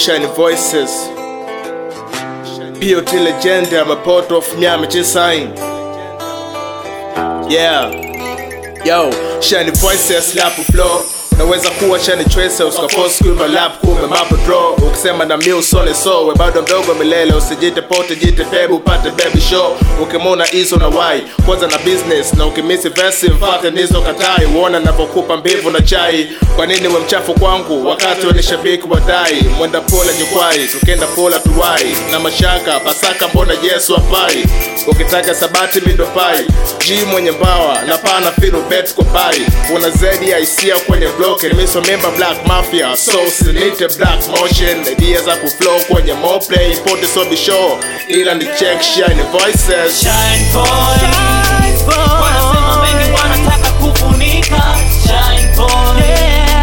Shiny Voices. POT legend, I'm a port of Miami Chisain. Yeah. Yo, Shiny Voices, lap flow. Unaweza kuwa shani tracer uskaforce kuiva lap kume mapo draw ukisema na mi usone so we bado mdogo milele usijite pote jite pebu upate baby show ukimona hizo na wai kwanza na business na ukimisi verse mfate nizo katai uona navyokupa mbivu na chai kwa nini we mchafu kwangu wakati we ni shabiki wadai mwenda pole jukwai tukienda pola tuwai na mashaka pasaka mbona yesu apai ukitaka sabati mindopai g mwenye mbawa na pana filu bet kwa pai una zaidi ya hisia kwenye block nimeso member black mafia so sinite black motion idea za kuflow kwenye moplay pote so be sure ila ni check shine voices Shine boy. Wanasema mengi wanataka kufunika Shine boy.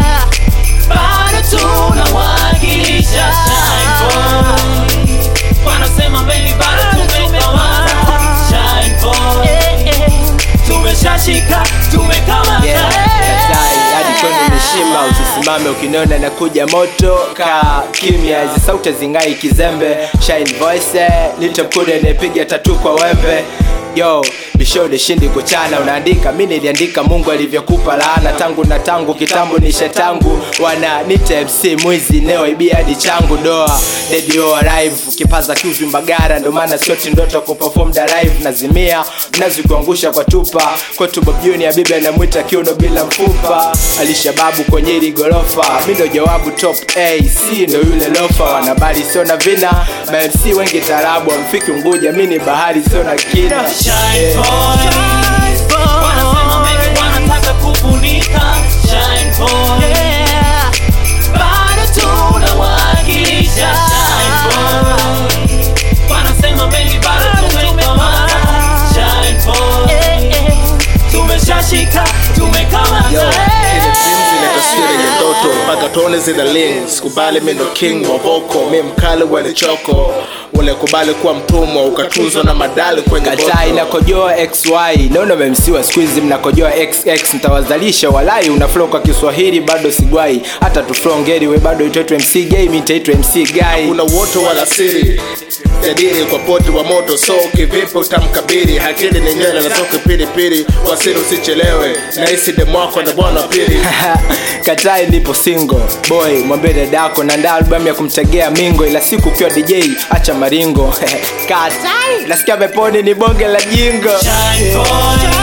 Bado tunawakilisha Shine boy. Wanasema mengi bado tumekamata Shine boy. Tumeshashika, tumekamata Katai hadi kwenu mishima, usisimame ukiniona na kuja moto ka kimya, hizi sauti zingai kizembe. Shine voice little mkude anayepiga tatu kwa wembe Yo, bishode shindi kuchana unaandika, mi niliandika Mungu alivyokupa laana tangu na tangu kitambo nishe tangu wana nite MC mwizi neo ibia hadi changu doa radio alive kipaza kiuvi mbagara ndo maana sioti ndoto kuperform da live nazimia mnazi kuangusha kwa tupa kwetu Bob Junior bibi anamwita kiuno bila mfupa alishababu kwenye hili gorofa mi ndo jawabu top A C ndo yule lofa wanabali sio na vina ma MC wengi tarabu amfiki Unguja mi ni bahari sio na kina Shine boy. Wanasema mengi wanataka kufunika Shine boy. Bado tunawakilisha Shine boy. Wanasema mengi bado tumekamata Shine boy. Tumeshashika, tumekamata Ile dreams ile taswira yenye ndoto mpaka tone zina ling sikubali mi ndo king wa voko mi mkali wale choko ulikubali kuwa mtumwa ukatunzwa na madali kwenye katai bottle. nakojoa xy naona memsiwa skuizi mnakojoa xx mtawazalisha walai una flow kwa kiswahili bado sigwai hata tuflongeri we bado itoitwe mc gay mi nitaitwa mc guy kuna woto wala siri jadili kwa poti wa moto so kivipi utamkabiri hakili ni nywele na toke pilipili wasiri usichelewe nahisi demwako na bwana pili katai nipo single boy mwambie dadako naandaa albamu ya kumtegea mingo ila siku ukiwa dj acha maringo katai nasikia peponi ni bonge la jingo Shine boy.